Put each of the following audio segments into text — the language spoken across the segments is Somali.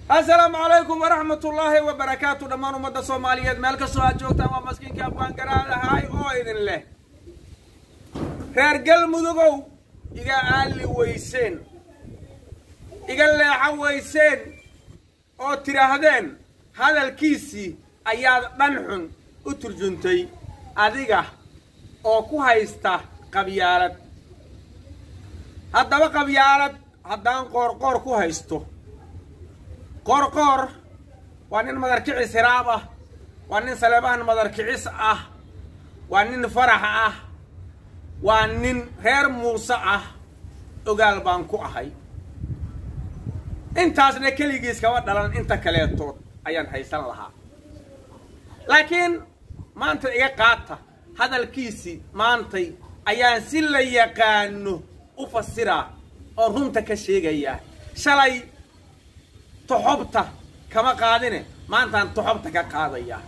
assalaamu calaykum waraxmat ullaahi wabarakaatu dhammaan ummadda soomaaliyeed meel kastoo aad joogtaan waa maskiinkii afgaan garaad ahaay oo idin leh reer galmudugow iga aalli weyseen iga leexo weyseen oo tidhaahdeen hadalkiisii ayaad dhan xun u turjuntay adiga oo ku haysta qabyaalad haddaba qabyaalad haddaan qoorqoor ku haysto qoorqoor waa nin madarkicis hiraab ah waa nin saleebaan madarkicis ah waa nin farax ah waa nin reer muuse ah ogaal baan ku ahay intaasna keligiis kama dhalan inta kaleetood ayaan haysan lahaa laakiin maanta iga qaata hadalkiisii maantay ayaan si la yaqaano u fasiraa oo runta ka sheegayaa shalay toxobta kama qaadine maantaan toxobta ka qaadayaa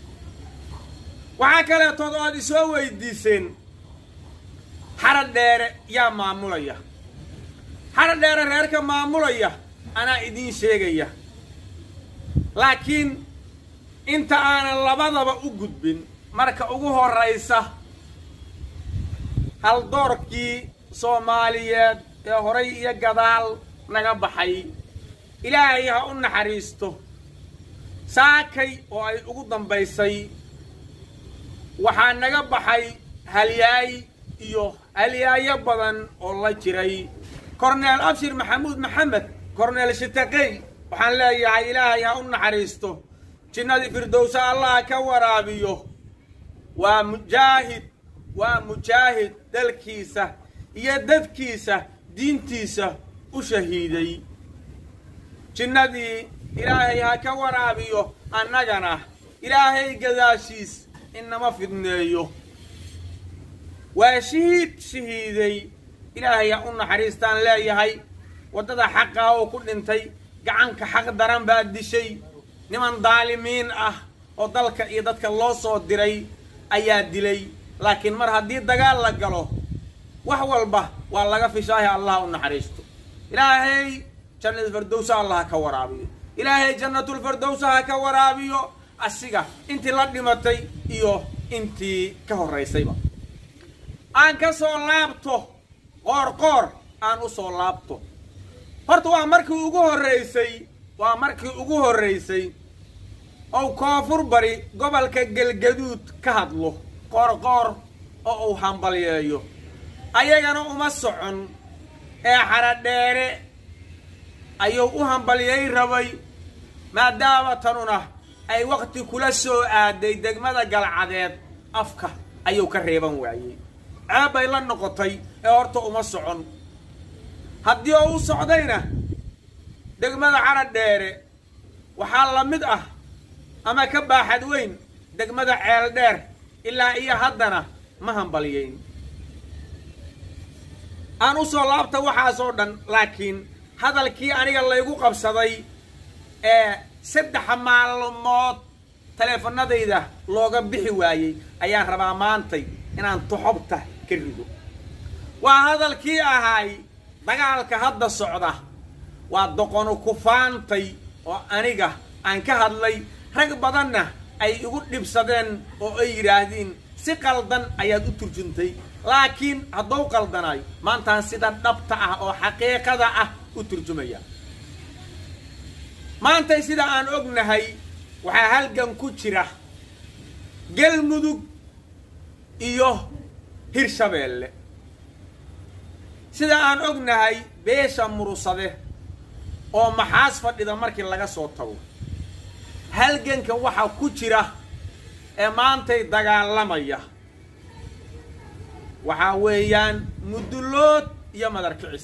waxaa kaleetood oo aad isoo weydiiseen xarad dheere yaa maamulaya xarad dheere reerka maamulaya anaa idiin sheegaya laakiin inta aanan labadaba u gudbin marka ugu horraysa haldoorkii soomaaliyeed ee horay iyo gadaal naga baxay ilaahay ha u naxariisto saakay oo ay ugu dambaysay waxaa naga baxay halyaay iyo halyaayo badan oo la jiray korneel abshir maxamuud maxamed korneel shitaqey waxaan leeyahay ilaahay ha u naxariisto jinnadii firdowsa allah ka waraabiyo waa mujaahid waa mujaahid dalkiisa iyo dadkiisa diintiisa u shahiiday jinnadii ilaahay ha ka waraabiyo annagana ilaahay gadaashiis inama fidneeyo waa shahiid shahiiday ilaahay ha u naxariistaan leeyahay waddada xaqaa oo ku dhintay gacanka xaq daran baa dishay niman daalimiin ah oo dalka iyo dadka loo soo diray ayaa dilay laakiin mar haddii dagaal la galo wax walba waa laga fishaahi allah u naxariisto ilaahay jannatulfardowsa allah ha ka waraabiyo ilaahay jannatulfardowsa ha ka waraabiyo asiga intii la dhimatay iyo intii ka horraysayba aan ka soo laabto qoor qoor aan u soo laabto horta waa markii ugu horraysay waa markii ugu horraysay ou koonfur bari gobolka galgaduud ka hadlo qoorqoor oo uu hambalyeeyo ayagana uma socon ee xaradheere ayuu u hambalyay rabay maadaama tanuna ay wakhti kula soo aaday degmada galcadeed afka ayuu ka reeban waayey ceeb bay la noqotay ee horta uma socon haddii oo u socdayna degmada xaradheere waxaa la mid ah ama ka baaxad weyn degmada ceel dheer ilaa iyo haddana ma hambalyayn aan u soo laabta waxaasoo dhan laakiin hadalkii aniga laygu qabsaday ee saddexa maalmood taleefanadayda looga bixi waayey ayaan rabaa maantay inaan toxobta ka rido waa hadalkii ahaay dagaalka hadda socda waa doqonu kufaantay oo aniga aan ka hadlay rag badanna ay igu dhibsadeen oo ay yidhaahdiin si qaldan ayaad u turjuntay laakiin haddou qaldanaay maantaan sida dhabta ah oo xaqiiqada ah u turjumaya maantay sida aan ognahay waxaa halgan ku jira galmudug iyo hirshabeelle sida aan ognahay beesha murusade oo maxaas fadhida markii laga soo tago halganka waxaa ku jira ee maantay dagaalamaya waxaa weeyaan mudullood iyo madarkicis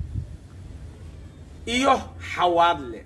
iyo xawaadle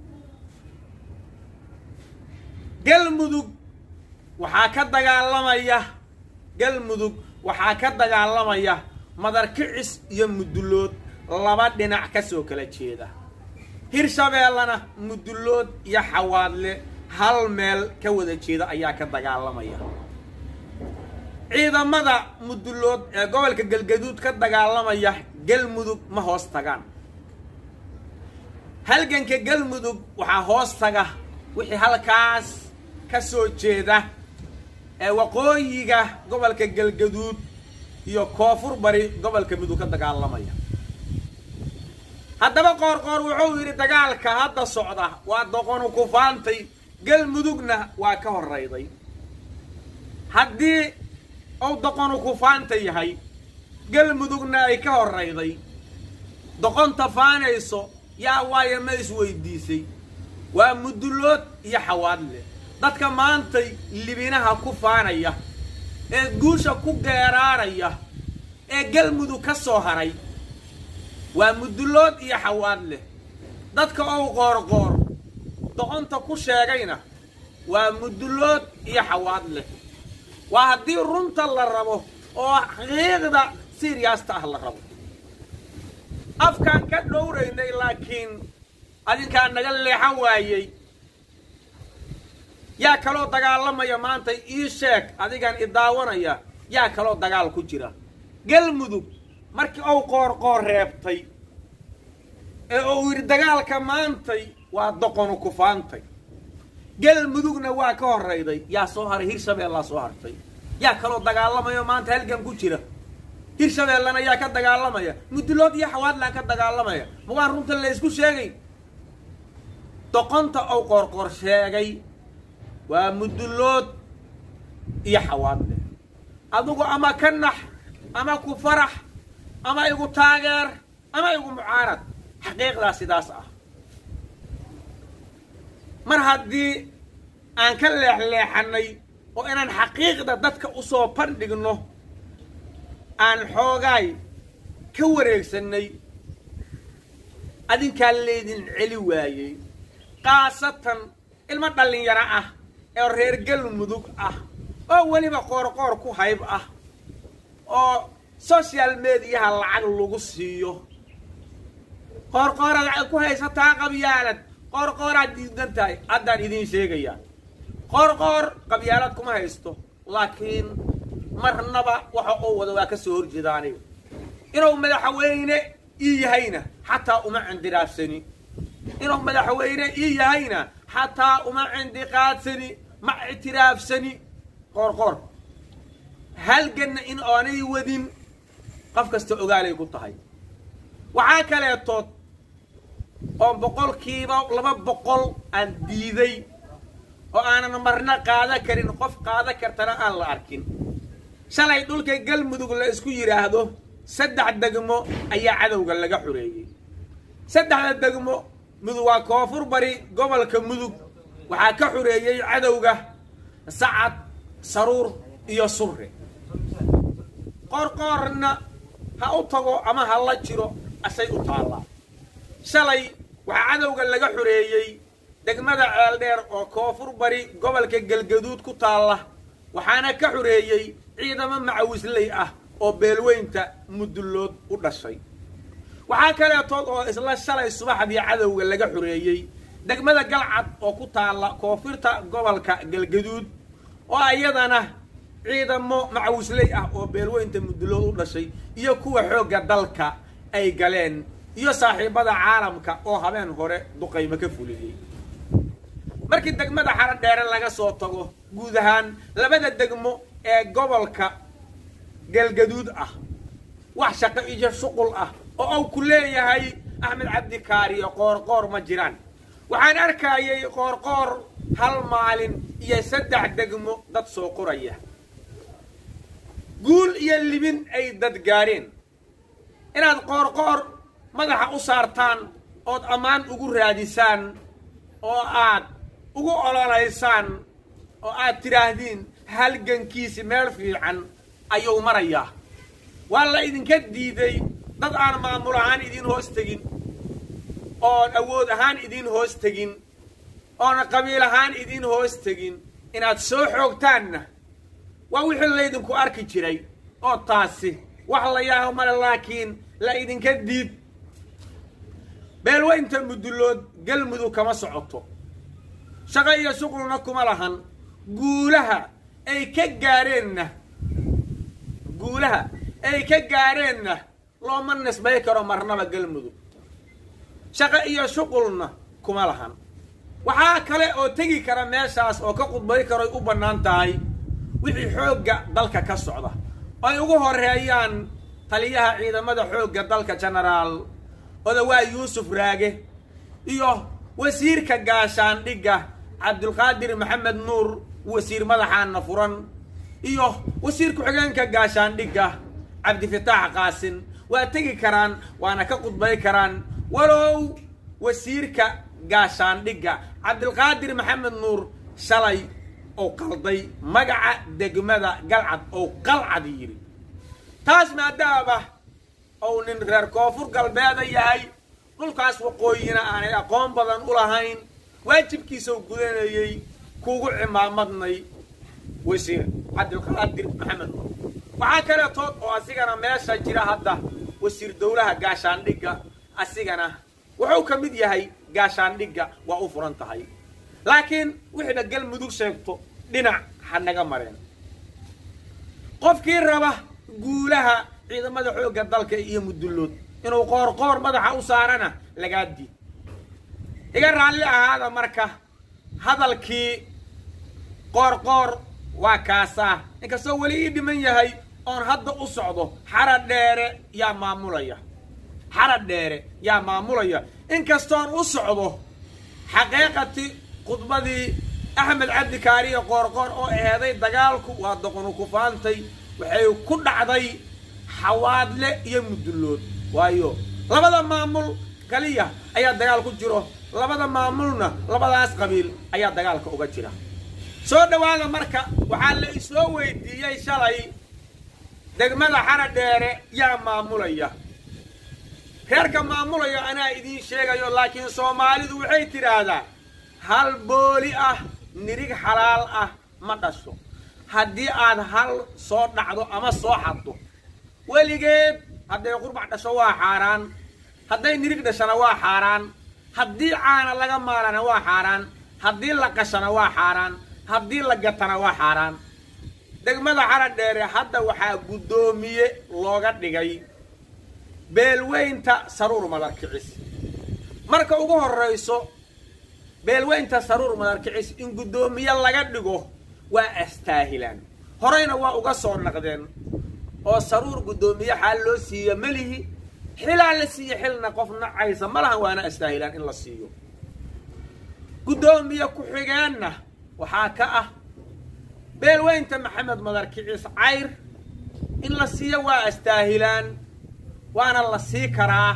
galmudug waxaa ka dagaalamaya galmudug waxaa ka dagaalamaya madarkicis iyo mudullood laba dhinac ka soo kala jeeda hirshabeellana mudullood iyo xawaadle hal meel ka wada jeeda ayaa ka dagaalamaya ciidamada mudullood ee gobolka galgaduud ka dagaalamaya galmudug ma hoos tagaan halganka galmudug waxaa hoos taga wixii halkaas ka soo jeeda ee waqooyiga gobolka galgaduud iyo koonfur bari gobolka mudug ka dagaalamaya haddaba qoorqoor wuxuu yidhi dagaalka hadda socda waa doqonu kufaantay galmudugna waa ka horrayday haddii uu doqonu kufaanta yahay galmudugna ay ka horrayday doqonta faanayso yaa waayo ma isweydiisay waa mudullood iyo xawaadle dadka maantay libinaha ku faanaya ee guusha ku geeraaraya ee galmudug ka soo haray waa mudullood iyo xawaad leh dadka ou qoorqoor doqonta ku sheegayna waa mudullood iyo xawaad leh waa haddii runta la rabo oo xaqiiqda siriyaasta ah la rabo afkaan ka dhowraynay laakiin adinkaa naga leexan waayey yaa kaloo dagaalamaya maanta ii sheeg adigan i daawanaya yaa kaloo dagaal ku jira galmudug markii uu qoorqoor reebtay ee uu yidhi dagaalka maantay waa doqonu kufaantay galmudugna waa ka horrayday yaa soo haray hirshabeellaa soo hartay yaa kaloo dagaalamayo maanta halgan ku jira hirshabeellana yaa ka dagaalamaya mudulood iyo xawaadlaan ka dagaalamaya ma waan runta la isku sheegay doqonta uu qoorqoor sheegay waa mudullood iyo xawaadle adugu ama ka nax ama ku farax ama igu taageer ama igu mucaarad xaqiiqdaa sidaas ah mar haddii aan ka leexleexannay oo inaan xaqiiqda dadka u soo bandhigno aan xoogaay ka wareegsannay adinkaa leydin celi waayey khaasatan ilmo dhallinyaro ah ee reer galmudug ah oo weliba qoorqoor ku hayb ah oo social mediyaha lacag lagu siiyo qoorqooraad lacag ku haysataa qabyaalad qoorqooraad diidan tahay haddaan idiin sheegayaa qoorqoor qabyaalad kuma haysto laakiin marnaba waxa uu wada waa ka soo horjeeda aniga inuu madaxweyne ii yahayna xataa uma cindiraafsani inuu madaxweyne ii yahayna xataa uma cindiqaadsani ma ictiraafsani qoorqoor halganna in aanay wadin qof kasta ogaalay ku tahay waxaa kaleetood oo boqolkiiba laba boqol aan diiday oo aanan marna qaada karin qof qaada kartana aan la arkin shalay dhulka galmudug la isku yidhaahdo saddex degmo ayaa cadowga laga xoreeyey saddexda degmo mudug waa koonfur bari gobolka mudug waxaa ka xoreeyey cadowga sacad saruur iyo surre qoorqoorna ha u tago ama ha la jiro asay u taallaa shalay waxaa cadowga laga xoreeyey degmada ceeldheer oo koonfur bari gobolka galgaduud ku taalla waxaana ka xoreeyey ciidamo macawisley ah oo beelweynta mudullood u dhashay waxaa kaleetood oo isla shalay subaxdii cadowga laga xoreeyey degmada galcad oo ku taalla koonfurta gobolka galgaduud oo iyadana ciidamo macawisley ah oo beelweynta mudullood u dhashay iyo kuwa xoogga dalka ay galeen iyo saaxiibada caalamka oo habeen hore duqaymo ka fuliyey markii degmada xaro dheere laga soo tago guud ahaan labada degmo ee gobolka galgaduud ah wax shaqo iyo shuqul ah oo uu ku leeyahay axmed cabdikaariyo qoorqoor ma jiraan waxaan arkayay qoorqoor hal maalin iyo saddex degmo dad soo qoraya guul iyo libin ay dad gaadheen inaad qoorqoor madaxa u saartaan ood ammaan ugu raadisaan oo aad ugu ololaysaan oo aad tidhaahdiin halgankiisi meel fiican ayuu marayaa waa la idinka diiday dad aan maamul ahaan idiin hoos tegin oon awood ahaan idiin hoos tegin oona qabiil ahaan idiin hoos tegin inaad soo xoogtaanna waa wixii laydinku arki jiray oo taasi wax la yaaho male laakiin la idinka diid beelweynta mudullood galmudug kama socoto shaqo iyo shuqulna kuma lahan guulaha ay ka gaareenna guulaha ay ka gaareenna looma nisbay karo marnaba galmudug shaqo iyo shuqulna kuma lahan waxaa kale oo tegi kara meeshaas oo ka khudbay karoy u bannaan tahay wixii xoogga dalka ka socda ay ugu horeeyaan taliyaha ciidamada xoogga dalka genaraal odawaa yuusuf raage iyo wasiirka gaashaandhigga cabdulqaadir maxamed nuur wasiir madaxaana furan iyo wasiir ku-xigeenka gaashaandhigga cabdifataax qaasin waa tegi karaan waana ka khudbay karaan walow wasiirka gaashaandhigga cabdilqaadir maxamed nuur shalay oo qalday magaca degmada galcad oo qalcad yidhi taas maadaama ou nin reer koonfur galbeeda yahay dhulkaas waqooyina aanay aqoon badan u lahayn waajibkiisau gudanayey kuugu cimaamadnay wasiir cabdilqaadir maxamed nuur waxaa kaleetood oo asigana meesha jira hadda wasiir dowlaha gaashaandhigga asigana wuxuu ka mid yahay gaashaandhigga waa u furan tahay laakiin wixiiba galmudug sheegto dhinac ha naga mareen qofkii raba guulaha ciidamada xoogga dalka iyo mudullood inuu qoorqoor madaxa u saarana lagaa diid iga raalli ahaada marka hadalkii qoorqoor waa kaasaa inkastoo weli ii dhiman yahay oon hadda u socdo xara dheere yaa maamulaya xara dheere yaa maamulaya inkastoon u socdo xaqiiqati khudbadii axmed cabdi kaariye qoorqoor oo aheeday dagaalku waa doqonu kufaantay waxay ku dhacday xawaadle iyo mudullood waayo labada maamul kaliya ayaa dagaal ku jiro labada maamulna labadaas qabiil ayaa dagaalka uga jira soo dhowaada marka waxaa la isoo weydiiyey shalay degmada xara dheere yaa maamulaya reerka maamulaya anaa idiin sheegayo laakiin soomaalidu waxay tidhaahdaa hal booli ah nirig xalaal ah ma dhasho haddii aad hal soo dhacdo ama soo xaddo weligeed hadday qurbac dhasho waa xaaraan hadday nirig dhashana waa xaaraan haddii caana laga maalana waa xaaraan haddii la qashana waa xaaraan haddii la gatana waa xaaraan degmada xara dheere hadda waxaa guddoomiye looga dhigay beelweynta saruur madarkicis marka ugu horrayso beelweynta saruur madarkicis in guddoomiye laga dhigo waa astaahilaan horeyna waa uga soo naqdeen oo saruur guddoomiye xaal loo siiya melihi xilaa la siiya xilna qof nacaysa ma lahan waana astaahilaan in la siiyo guddoomiye ku-xigeenna waxaa ka ah beelweynta maxamed madarkicis cayr in la siiyo waa astaahilaan waana la sii karaa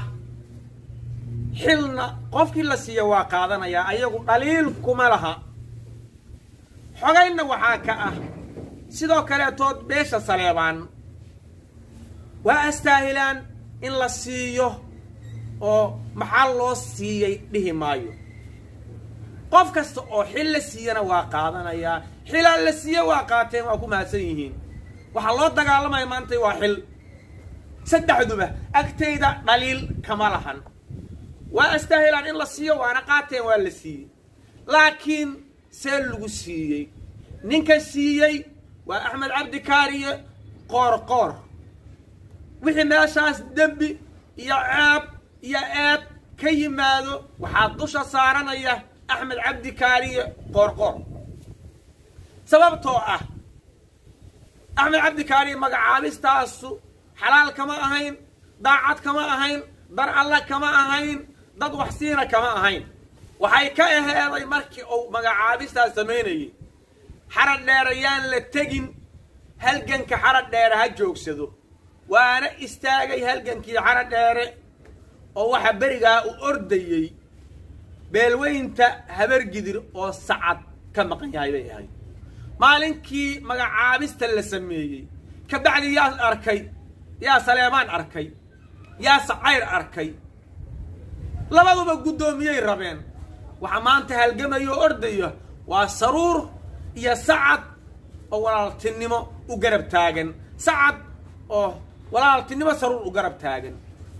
xilna qofkii la siiya waa qaadanayaa ayagu dhaliil kuma laha xogaynna waxaa ka ah sidoo kaleetood beesha saleebaan waa astaahilaan in la siiyo oo maxaa loo siiyey dhihi maayo qof kasta oo xil la siiyana waa qaadanayaa xilaa la siiye waa qaateen waa ku mahadsan yihiin waxaa loo dagaalamaya maantay waa xil saddexduba agtayda dhaliil kama lahan waa astaahilaan in la siiyo waana qaateen waa la siiyey laakiin see lagu siiyey ninka siiyey waa axmed cabdi kaariye qoor qoor wixii meeshaas dembi iyo ceeb iyo eed ka yimaado waxaa dusha saaranaya axmed cabdi kaariye qoor qoor sababtoo ah axmed cabdi kaariye magacaabistaasu xalaal kama ahayn daacad kama ahayn dar alla kama ahayn dad waxsiina kama ahayn waxay ka aheeday markii uu magacaabistaas samaynayay xara dheere yaan la tegin halganka xara dheere ha joogsado waana istaagay halgankii xara dheere oo waxaa berigaa u ordayey beelweynta habargidir oo sacad ka maqan yahay bay ahayd maalinkii magacaabista la sameeyey kabacdi yaa arkay yaa saleebaan arkay yaa sacayr arkay labaduba guddoomiyey rabeen waxaa maanta halgamaya oo ordaya waa saruur iyo sacad oo walaaltinimo u garab taagan sacad oo walaaltinimo saruur u garab taagan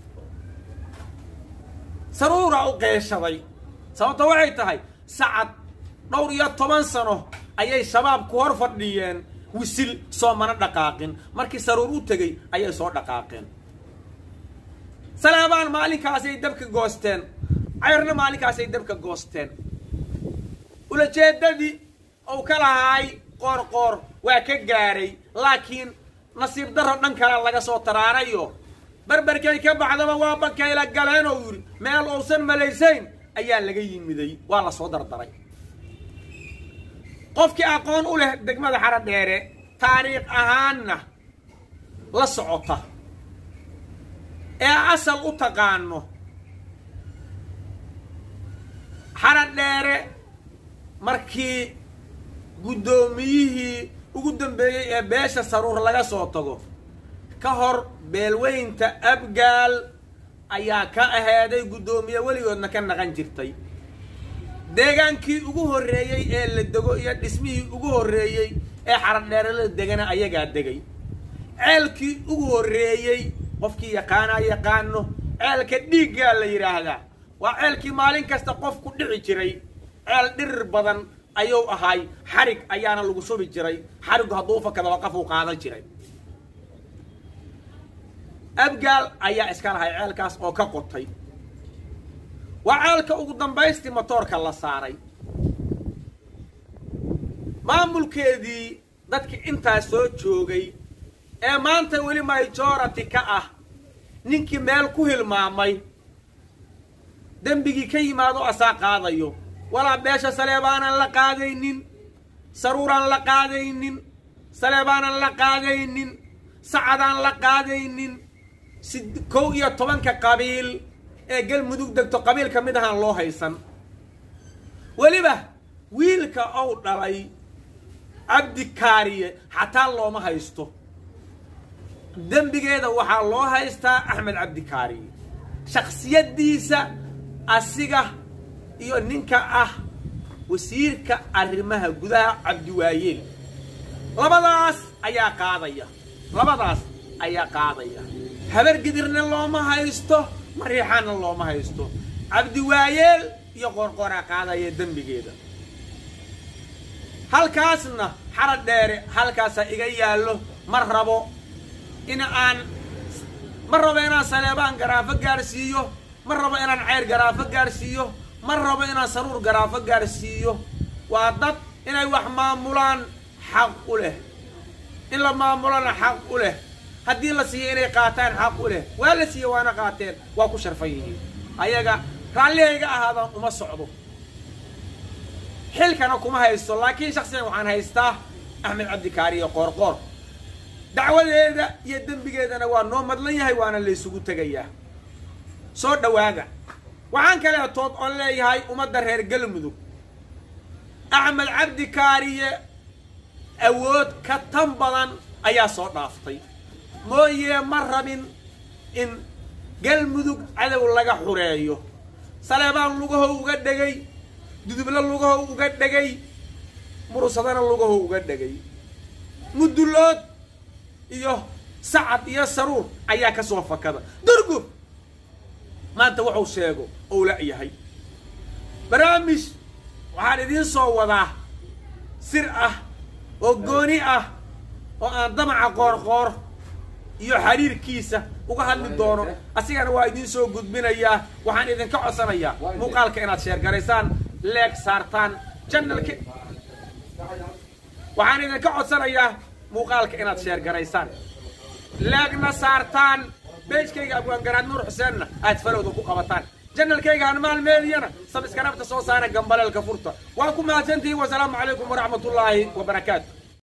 saruuraa u qeeshaday sababto waxay tahay sacad dhowr iyo toban sano ayay shabaab ku hor fadhiyeen wisil soo mana dhaqaaqin markii saruur u tegey ayay soo dhaqaaqeen saleebaan maalinkaasay dabka goosteen cayrna maalinkaasay dabka goosteen ulajeedadii uu ka lahaay qoor qoor waa ka gaaray laakiin nasiib darro dhan kale laga soo taraarayo berberkay ka baxdaba waa bakayla galeen oo yidhi meel uusan malaysayn ayaa laga yimiday waa la soo dardaray qofkii aqoon u leh degmada xaro dheere taariikh ahaanna la socota ee asal u taqaano xaro dheere markii guddoomiyihii ugu dambeeyey ee beesha saruur laga soo tago ka hor beelweynta abgaal ayaa ka aheeday guddoomiye weligoodna ka naqan jirtay deegaankii ugu horreeyey ee la dego iyo dhismihii ugu horreeyey ee xaradheere la degana ayagaa degay ceelkii ugu horreeyey qofkii yaqaanaa yaqaano ceelka dhiiggaa la yidhaahdaa waa ceelkii maalin kasta qof ku dhici jiray ceel dhirir badan ayuu ahaay xarig ayaana lagu shubi jiray xarigu hadduu fakadaba qafuu qaadan jiray abgaal ayaa iska lahay ceelkaas oo ka qotay waa ceelka ugu dambaystii motoorka la saaray maamulkeedii dadki intaas soo joogay ee maanta weli majority ka ah ninkii meel ku hilmaamay dembigii ka yimaado asaa qaadayo walaa beesha saleebaanan la qaadaynin saruuraan la qaadaynin saleebaanan la qaadaynin sacadaan la qaadaynin si kow iyo tobanka qabiil ee galmudug degto qabiil ka mid ahaan loo haysan weliba wiilka ou dhalay cabdi kaariye xataa looma haysto dembigeeda waxaa loo haystaa axmed cabdi kaariye shaksiyaddiisa asiga iyo ninka ah wasiirka arrimaha gudaha cabdiwaayeel labadaas ayaa qaadaya labadaas ayaa qaadaya habar gidirna looma haysto mariixaanna looma haysto cabdiwaayeel iyo qorqoraa qaadaya dembigeeda halkaasna xara dheere halkaasaa iga yaallo ma rabo in aan ma rabo inaan saleebaan garaafo gaarsiiyo ma rabo inaan ceyr garaafo gaarsiiyo ma rabo inaan saruur garaafo gaarsiiyo waa dad inay wax maamulaan xaq u leh in la maamulana xaq u leh haddii la siiyo inay qaataan xaq u leh waa la siiye waana qaateen waa ku sharfan yihiin ayaga raallihayga ahaadaan uma socdo xilkana kuma haysto laakiin shaksigan waxaan haystaa axmed cabdikaariyo qoorqoor dacwadeeda iyo dembigeedana waa noo madlan yahay waana laysugu tegayaa soo dhowaada waxaan kaleetood oon leeyahay ummadda reer galmudug axmed cabdi kaariye awood ka tan badan ayaa soo dhaaftay mooyee ma rabin in galmudug cadow laga xureeyo saleebaan lugaho uga dhegay dudublo lugaho uga dhegay murusadana lugaho uga dhegay mudullood iyo sacad iyo saruur ayaa ka soo fakada durgub maanta wuxuu sheego ou la-yahay barnaamij waxaan idiin soo wadaa sir ah oo gooni ah oo aan damaca qoorqoor iyo xiriirkiisa uga hadli doono asigana waa idiin soo gudbinayaa waxaan idinka codsanayaa muuqaalka inaad sheergaraysaan leeg saartaan janalka waxaan idinka codsanayaa muuqaalka inaad sheergaraysaan leegna saartaan beejkayga abwaangaraad nuur xuseenna aad falowda ku qabataan janalkayga hanmaal meediyana sabiskaraabta soo saara gambaleelka furta waa ku mahadsantihiin wasalaamu calaykum waraxmatullaahi wabarakaatu